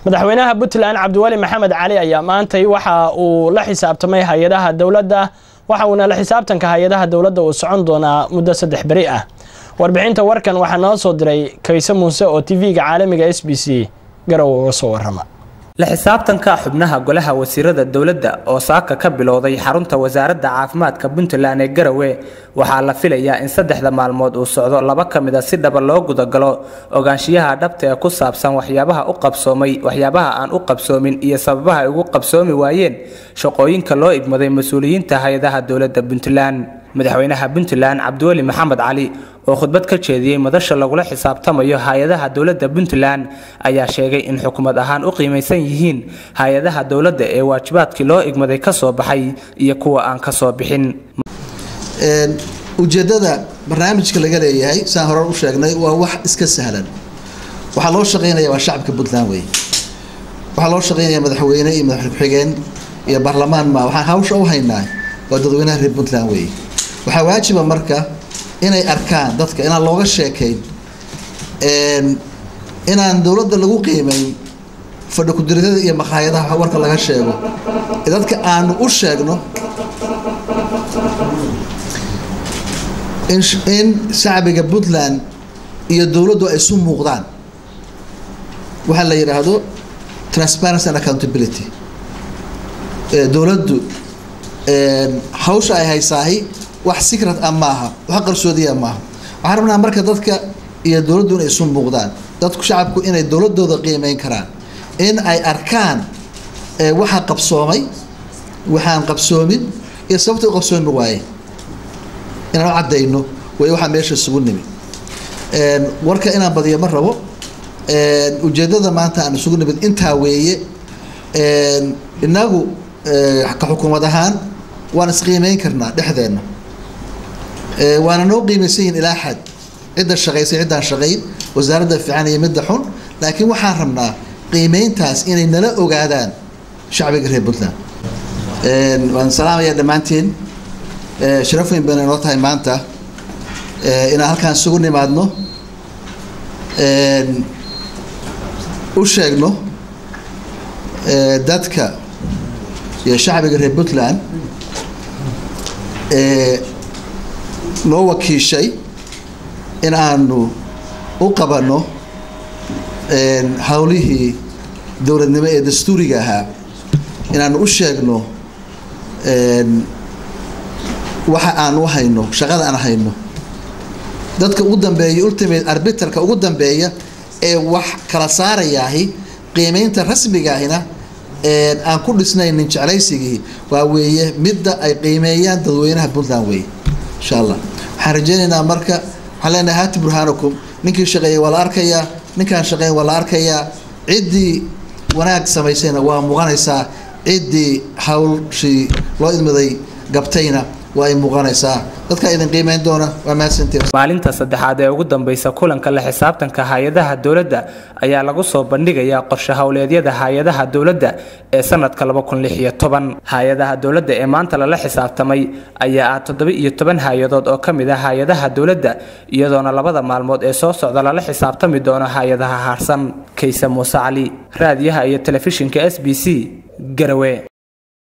madaxweynaha puntland cabdiweli maxamed cali ayaa maantay waxa uu la xisaabtamay hay-adaha dowladda waxa uuna la xisaabtanka hay-adaha dowladda uu socon doonaa muddo saddex beri ah warbixinta warkan waxaa noo soo diray kayse muuse oo tv-ga caalamiga s b c garow uga soo warama la xisaabtanka xubnaha golaha wasiirada dowladda oo saaka ka bilowday xarunta wasaaradda caafimaadka puntland ee garowe waxaa la filayaa in saddexda maalmood uu socdo laba ka mid a si dhaba loo gudagalo ogaanshiyaha dhabta ee ku saabsan waxyaabaha u qabsoomay waxyaabaha aan u qabsoomin iyo sababaha ay ugu qabsoomi waayeen shaqooyinka loo igmaday mas-uuliyiinta hay-adaha dowladda puntland madaxweynaha puntland cabdiweli maxamed cali oo khudbad ka jeediyey madasha lagula xisaabtamayo hay-adaha dowladda puntland ayaa sheegay in xukuumad ahaan u qiimaysan yihiin hay-adaha dowladda ee waajibaadkii loo igmaday ka soo baxay iyo kuwa aan ka soo bixin ujeeddada barnaamijka laga leeyahay saan hore u sheegnay waa wax iska sahlan waxaa loo shaqaynaya waa shacabka puntland wey waxaa loo shaqaynaya madaxweyne iyo madaxweyne ku-xigeen iyo baarlamaan ma waxaan hawsha u haynaa waa dadweynaha reer puntland wey waxaa waajiba marka inay arkaan dadka inaan looga sheekayn inaan dowladda lagu qiimayn fadhi ku-diritada iyo makhaayadaha warka laga sheego ee dadka aanu u sheegno in shacbiga puntland iyo dowladdu ay isu muuqdaan waxaa la yidhaahdo transparency and accountability dowladdu hawsha ay haysaahi wax secret ah maaha wax qarsoodiya maaha waxaan rabnaa marka dadka iyo dowladdu inay isu muuqdaan dadku shacabku inay dowladooda qiimeyn karaan in ay arkaan waxa qabsoomay waxaan qabsoomin iyo sababta u qabsoomi waaye inaan u caddayno way waxaa meesha isugu nimi warka inaan badiyo ma rabo ujeeddada maanta aan isugu nimid intaa weeye inagu ka xukuumad ahaan waan isqiimeyn karnaa dhexdeenna waana noo qiimaysan yihin ilaa xad cidda shaqaysay ciddaan shaqayn wasaaradda fiican iyo midda xun laakiin waxaan rabnaa qiimeyntaas inay nala ogaadaan shacbiga reer puntland waan salaamayaa dhammaantiin sharaf weyn bayna noo tahay maanta inaan halkaan isugu nimaadno u sheegno dadka iyo shacbiga reer puntland noo wakiishay in aanu u qabanno howlihii dowladnimo ee dastuuriga ahaa inaanu u sheegno waxa aan u hayno shaqada aan hayno dadka ugu dambeeya ultimate arbitarka ugu dambeeya ee wax kala saarayaahi qiimeynta rasmigaahina aan ku dhisnaynin jeclaysigii waa weeye midda ay qiimeeyaan dadweynaha puntland weeye insha allah waxaan rajeynaynaa marka waxaan leenahay haati burhaanakum ninkii shaqeeyay waa la arkayaa ninkaan shaqeyn waa la arkayaa ciddii wanaag samaysayna waa muuqanaysaa ciddii hawlshii loo idmaday gabtayna waa ay muuqanaysaa dadka idin qiimeyn doona waa mahadsantiin maalinta saddexaad ee ugu dambeysa kulanka la xisaabtanka hay-adaha dowladda ayaa lagu soo bandhigayaa qorshe howleedyada hay-adaha dowladda ee sanadka hay-adaha dowladda ee maanta lala xisaabtamay ayaa ah toddoba iyo toban hay-adood oo ka mid ah hay-adaha dowladda iyadoona labada maalmood ee soo socda lala xisaabtami doono hay-adaha haarsan kayse muuse cali raadiyaha iyo telefishinka s b c garawe